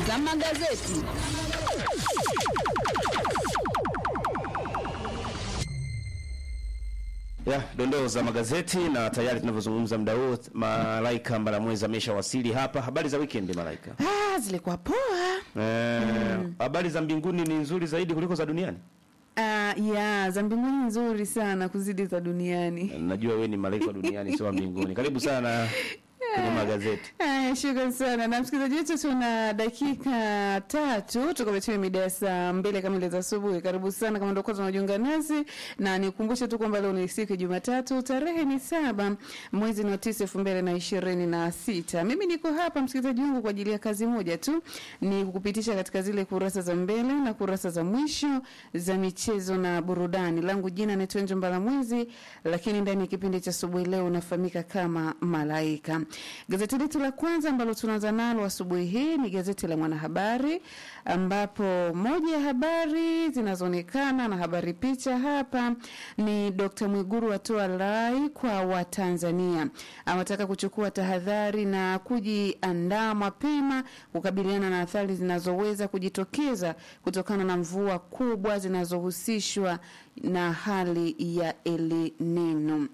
za magazeti. Ya, dondoo za magazeti na tayari tunavyozungumza muda huu Malaika Mbalamwezi ameshawasili hapa. Habari za weekend Malaika? Ah, zilikuwa poa. Eh, habari za mbinguni ni nzuri zaidi kuliko za duniani? Ah, ya za mbinguni nzuri sana kuzidi za duniani. Najua wewe ni malaika wa duniani sio wa mbinguni. Karibu sana kwenye magazeti. Haya, shukrani sana na msikilizaji wetu, tuna dakika tatu tukametimia mida ya saa mbili kamili za asubuhi. Karibu sana kama ndio kwanza unajiunga nasi, na nikumbushe tu kwamba leo ni siku ya Jumatatu, tarehe ni saba mwezi wa tisa elfu mbili na ishirini na sita. Mimi niko hapa msikilizaji wangu kwa ajili ya kazi moja tu, ni kukupitisha katika zile kurasa za mbele na kurasa za mwisho za michezo na burudani. Langu jina ni Twenje Mbalamwezi, lakini ndani ya kipindi cha asubuhi leo unafahamika kama Malaika. Gazeti letu la kwanza ambalo tunaanza nalo asubuhi hii ni gazeti la Mwanahabari, ambapo moja ya habari zinazoonekana na habari picha hapa ni Dr. Mwiguru atoa rai kwa Watanzania, awataka kuchukua tahadhari na kujiandaa mapema kukabiliana na athari zinazoweza kujitokeza kutokana na mvua kubwa zinazohusishwa na hali ya El Nino.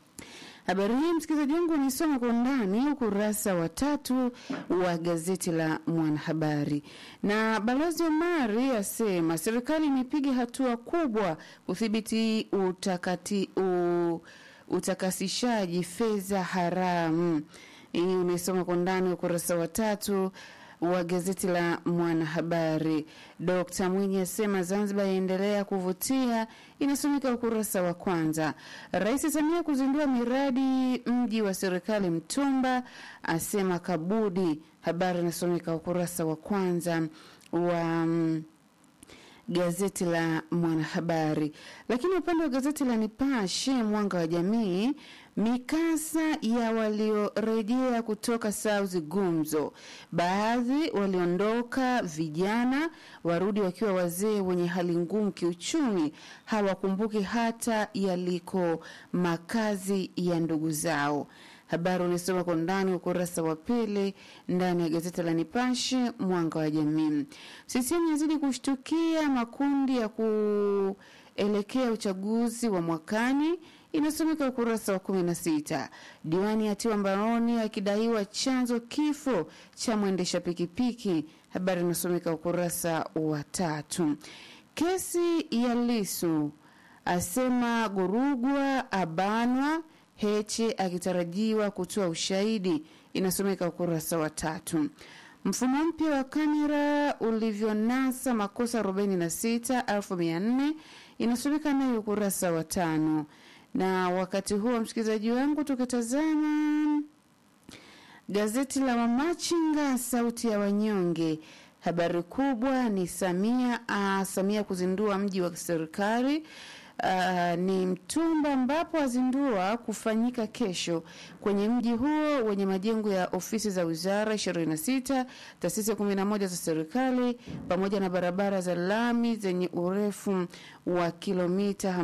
Habari hii msikilizaji wangu nisoma kwa undani ukurasa wa tatu wa gazeti la Mwanahabari. Na Balozi Omari asema serikali imepiga hatua kubwa kudhibiti utakati u, utakasishaji fedha haramu. Hii umesoma kwa undani ukurasa wa tatu wa gazeti la Mwanahabari. Dkt Mwinyi asema Zanzibar yaendelea kuvutia, inasomeka ukurasa wa kwanza. Rais Samia kuzindua miradi mji wa serikali Mtumba, asema Kabudi. Habari inasomeka ukurasa wa kwanza wa mm, gazeti la Mwanahabari. Lakini upande wa gazeti la Nipashe Mwanga wa Jamii, mikasa ya waliorejea kutoka South gumzo, baadhi waliondoka vijana, warudi wakiwa wazee wenye hali ngumu kiuchumi, hawakumbuki hata yaliko makazi ya ndugu zao. Habari ulisoma kwa ndani ukurasa wa pili ndani ya gazeti la Nipashe mwanga wa jamii. CCM yazidi kushtukia makundi ya kuelekea uchaguzi wa mwakani inasomeka ukurasa wa kumi na sita. Diwani atiwa mbaroni akidaiwa chanzo kifo cha mwendesha pikipiki. Habari inasomeka ukurasa wa tatu. Kesi ya Lisu asema Gurugwa abanwa Heche akitarajiwa kutoa ushahidi, inasomeka ukurasa wa tatu. Mfumo mpya wa kamera ulivyonasa makosa 46,400 inasomeka nayo ukurasa wa tano. Na wakati huo msikilizaji wangu, tukitazama gazeti la Mamachinga, sauti ya wanyonge, habari kubwa ni Samia a, Samia kuzindua mji wa serikali Uh, ni Mtumba ambapo azindua kufanyika kesho kwenye mji huo wenye majengo ya ofisi za wizara 26, taasisi 11 za serikali pamoja na barabara za lami zenye urefu wa kilomita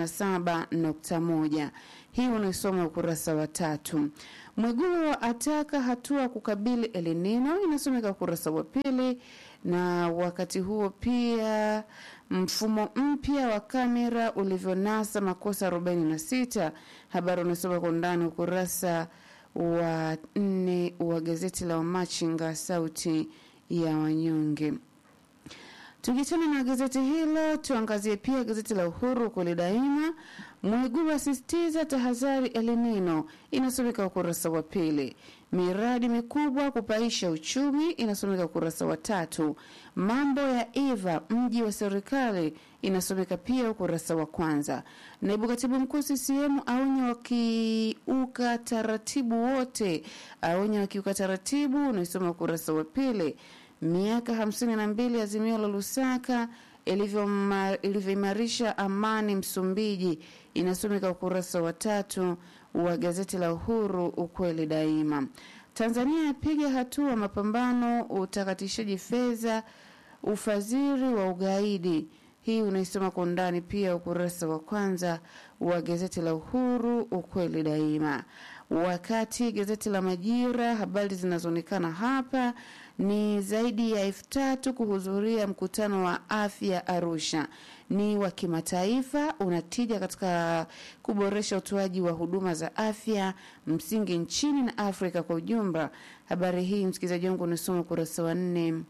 57.1. Hii unaisoma ukurasa wa tatu. Mwigulu ataka hatua kukabili El Nino inasomeka ukurasa wa pili, na wakati huo pia mfumo mpya wa kamera ulivyonasa makosa 46. Habari unasoma kwa undani ukurasa wa nne wa gazeti la Wamachinga sauti ya wanyonge. Tukiachana na gazeti hilo, tuangazie pia gazeti la Uhuru kweli daima. Mwigulu asisitiza tahadhari El Nino, inasomeka ukurasa wa pili. Miradi mikubwa kupaisha uchumi, inasomeka ukurasa wa tatu. Mambo ya Eva mji wa serikali, inasomeka pia ukurasa wa kwanza. Naibu katibu mkuu CCM aonya wakiuka taratibu wote, aonya wakiuka taratibu, unaisoma ukurasa wa pili. Miaka hamsini na mbili azimio la Lusaka ilivyoimarisha amani Msumbiji, inasomeka ukurasa wa tatu wa gazeti la Uhuru, ukweli daima. Tanzania yapiga hatua mapambano utakatishaji fedha, ufadhili wa ugaidi. Hii unaisoma kwa undani pia ukurasa wa kwanza wa gazeti la Uhuru, ukweli daima. Wakati gazeti la Majira, habari zinazoonekana hapa ni zaidi ya elfu tatu kuhudhuria mkutano wa afya Arusha. Ni wa kimataifa, unatija katika kuboresha utoaji wa huduma za afya msingi nchini na Afrika kwa ujumla. Habari hii msikilizaji wangu unasoma ukurasa wa nne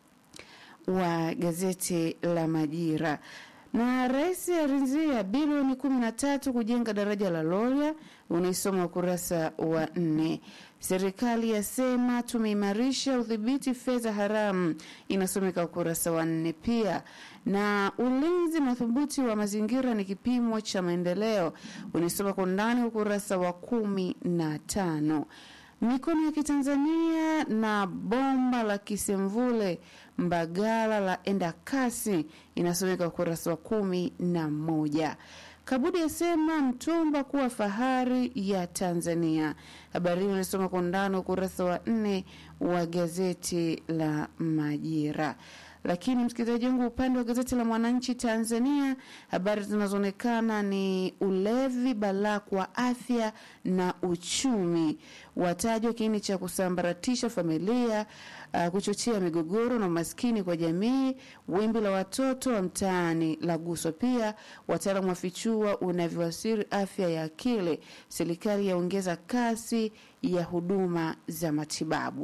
wa gazeti la Majira. Na rais aridhia bilioni kumi na tatu kujenga daraja la Loria, unaisoma ukurasa wa nne. Serikali yasema tumeimarisha udhibiti fedha haramu, inasomeka ukurasa wa nne pia. Na ulinzi madhubuti wa mazingira ni kipimo cha maendeleo, unaisoma kwa undani ukurasa wa kumi na tano. Mikono ya Kitanzania na bomba la Kisemvule Mbagala la enda kasi inasomeka ukurasa wa kumi na moja. Kabudi asema mtumba kuwa fahari ya Tanzania. Habari hii unasoma kwa undani ukurasa wa nne wa gazeti la Majira. Lakini msikilizaji wangu, upande wa gazeti la Mwananchi Tanzania, habari zinazoonekana ni ulevi balaa kwa afya na uchumi, watajwa kiini cha kusambaratisha familia, uh, kuchochea migogoro na umaskini kwa jamii, wimbi la watoto wa mtaani la guswa. Pia wataalamu wafichua unavyoathiri afya ya akili, serikali yaongeza kasi ya huduma za matibabu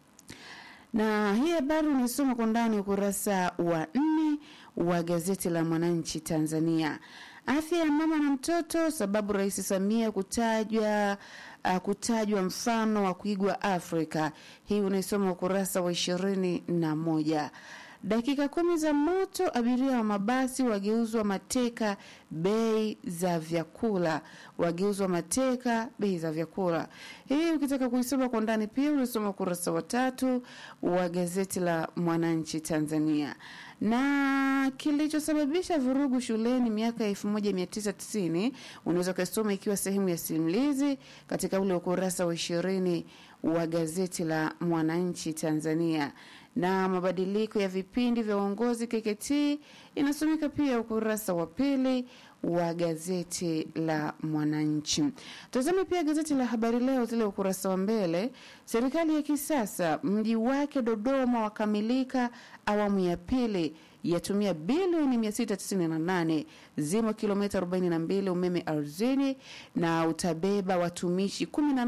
na hii habari unaisoma kwa ndani ukurasa wa nne wa gazeti la Mwananchi Tanzania. Afya ya mama na mtoto, sababu Rais Samia kutajwa uh, kutajwa mfano wa kuigwa Afrika. Hii unaisoma ukurasa wa ishirini na moja. Dakika kumi za moto, abiria wa mabasi wageuzwa mateka bei za vyakula, wageuzwa mateka bei za vyakula. Hii ukitaka kuisoma kwa ndani pia unasoma ukurasa wa tatu wa gazeti la Mwananchi Tanzania. Na kilichosababisha vurugu shuleni miaka ya 1990 unaweza ukasoma ikiwa sehemu ya simulizi katika ule ukurasa wa ishirini wa gazeti la Mwananchi Tanzania na mabadiliko ya vipindi vya uongozi KKT inasomeka pia ukurasa wa pili wa gazeti la Mwananchi. Tazame pia gazeti la Habari Leo, zile ukurasa wa mbele. Serikali ya kisasa mji wake Dodoma wakamilika awamu ya pili yatumia bilioni 698 zimo kilomita 42 umeme ardhini na utabeba watumishi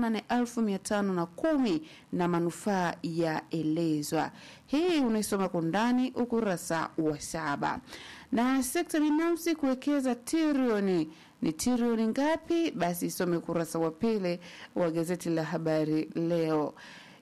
18510 na manufaa yaelezwa. Hii unaisoma kwa ndani ukurasa wa saba. Na sekta binafsi kuwekeza trilioni ni trilioni ngapi? Basi isome ukurasa wa pili wa gazeti la Habari Leo.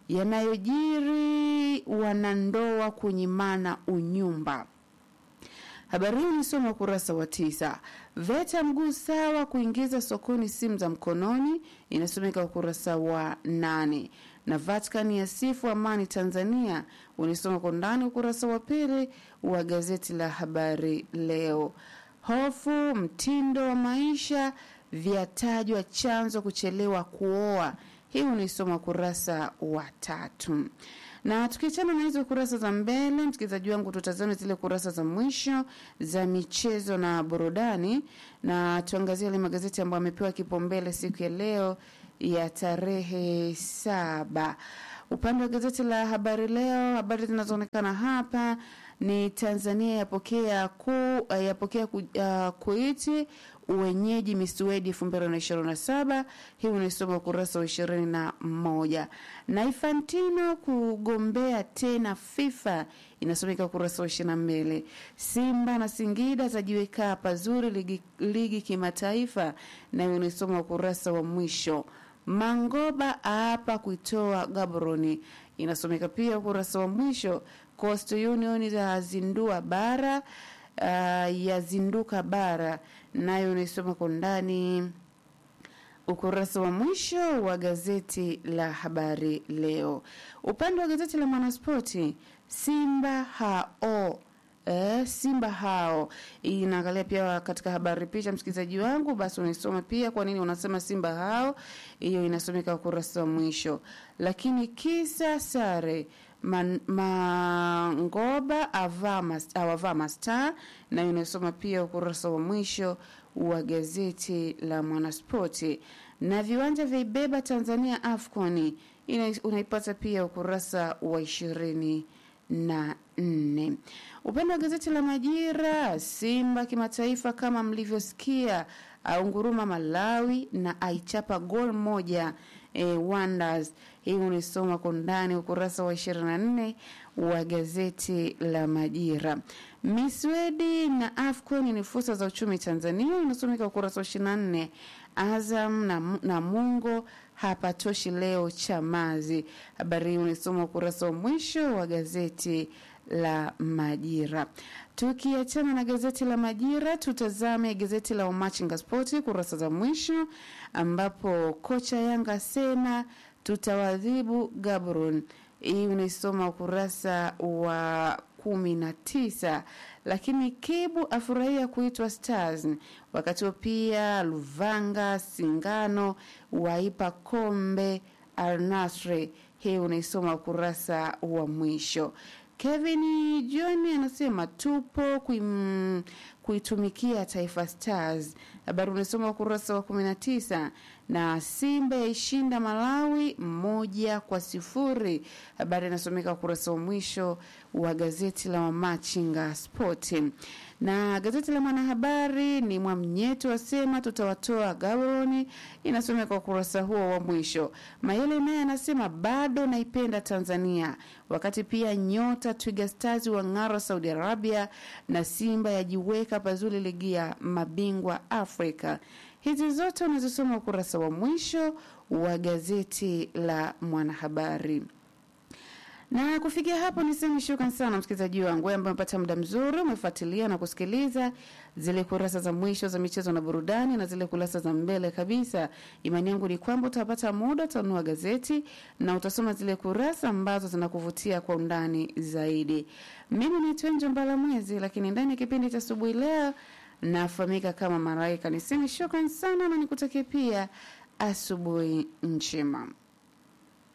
Yanayojiri wanandoa kunyimana unyumba Habari hii nisoma ukurasa wa tisa. VETA mguu sawa kuingiza sokoni simu za mkononi, inasomeka ukurasa wa nane. Na Vatican yasifu amani Tanzania, unisoma kwa ndani ukurasa wa pili wa gazeti la Habari Leo. Hofu mtindo wa maisha vyatajwa chanzo kuchelewa kuoa, hii unaisoma ukurasa wa tatu na tukiachana na hizo kurasa za mbele, msikilizaji wangu, tutazame zile kurasa za mwisho za michezo na burudani, na tuangazie yale magazeti ambayo amepewa kipaumbele siku ya leo ya tarehe saba. Upande wa gazeti la Habari Leo, habari zinazoonekana hapa ni Tanzania yapokea ku, yapokea ku, uh, Kuiti uwenyeji Misuedi elfu mbili na ishirini na saba. Hii unaisoma ukurasa wa ishirini na moja. Na Infantino kugombea tena FIFA inasomeka ukurasa wa ishirini na mbili. Simba na Singida zajiweka pazuri ligi, ligi kimataifa, nayo unaisoma ukurasa wa mwisho. Mangoba aapa kuitoa Gaboroni inasomeka pia ukurasa wa mwisho. Coastal Union yazindua bara uh, yazinduka bara nayo unaisoma kwa ndani ukurasa wa mwisho wa gazeti la Habari Leo. Upande wa gazeti la Mwanaspoti, Simba hao Eh, Simba hao inaangalia pia katika habari picha, msikilizaji wangu, basi unaisoma pia. Kwa nini unasema Simba hao? Hiyo inasomeka ukurasa wa mwisho. Lakini kisa sare Man, Mangoba awavaa mastaa, nayo inasoma pia ukurasa wa mwisho wa gazeti la Mwanaspoti. na viwanja vya Ibeba Tanzania AFCON ina- unaipata pia ukurasa wa ishirini na nne. Upande wa gazeti la Majira, Simba kimataifa kama mlivyosikia, aunguruma Malawi na aichapa gol moja e, Wonders. Hii unisoma kwa undani ukurasa wa 24 wa gazeti la Majira. Miswedi na AFCON ni fursa za uchumi Tanzania, inasomeka ukurasa wa 24. Azam na, na Mungo hapatoshi leo Chamazi. Habari hii unisoma ukurasa wa mwisho wa gazeti la Majira. Tukiachana na gazeti la Majira, tutazame gazeti la Wamachinga Spoti kurasa za mwisho, ambapo kocha Yanga asema tutawadhibu Gabron. Hii unaisoma ukurasa wa kumi na tisa. Lakini Kibu afurahia kuitwa Stars, wakati huo pia Luvanga Singano waipa kombe Al Nasri. Hii unaisoma ukurasa wa mwisho. Kevin John anasema tupo kuim, kuitumikia Taifa Stars. Habari unasoma ukurasa wa 19 na Simba yaishinda Malawi moja kwa sifuri. Habari inasomeka ukurasa wa mwisho wa gazeti la Wamachinga Sport. Na gazeti la Mwanahabari ni Mwamnyeto asema tutawatoa Gaboroni, inasomeka ukurasa huo wa mwisho. Mayele naye anasema bado naipenda Tanzania, wakati pia nyota Twiga Stars wang'ara Saudi Arabia na Simba yajiweka pazuri ligi ya mabingwa Afrika. Hizi zote unazisoma ukurasa wa mwisho wa gazeti la Mwanahabari. Na kufikia hapo niseme shukran sana msikilizaji wangu wewe ambaye umepata muda mzuri umefuatilia na kusikiliza zile kurasa za mwisho za michezo na burudani na zile kurasa za mbele kabisa. Imani yangu ni kwamba utapata muda utanunua gazeti na utasoma zile kurasa ambazo zinakuvutia kwa undani zaidi. Mimi ni Twenjo Mbala Mwezi, lakini ndani ya kipindi cha asubuhi leo nafahamika kama Malaika. Niseme shukran sana na nikutakie pia asubuhi njema.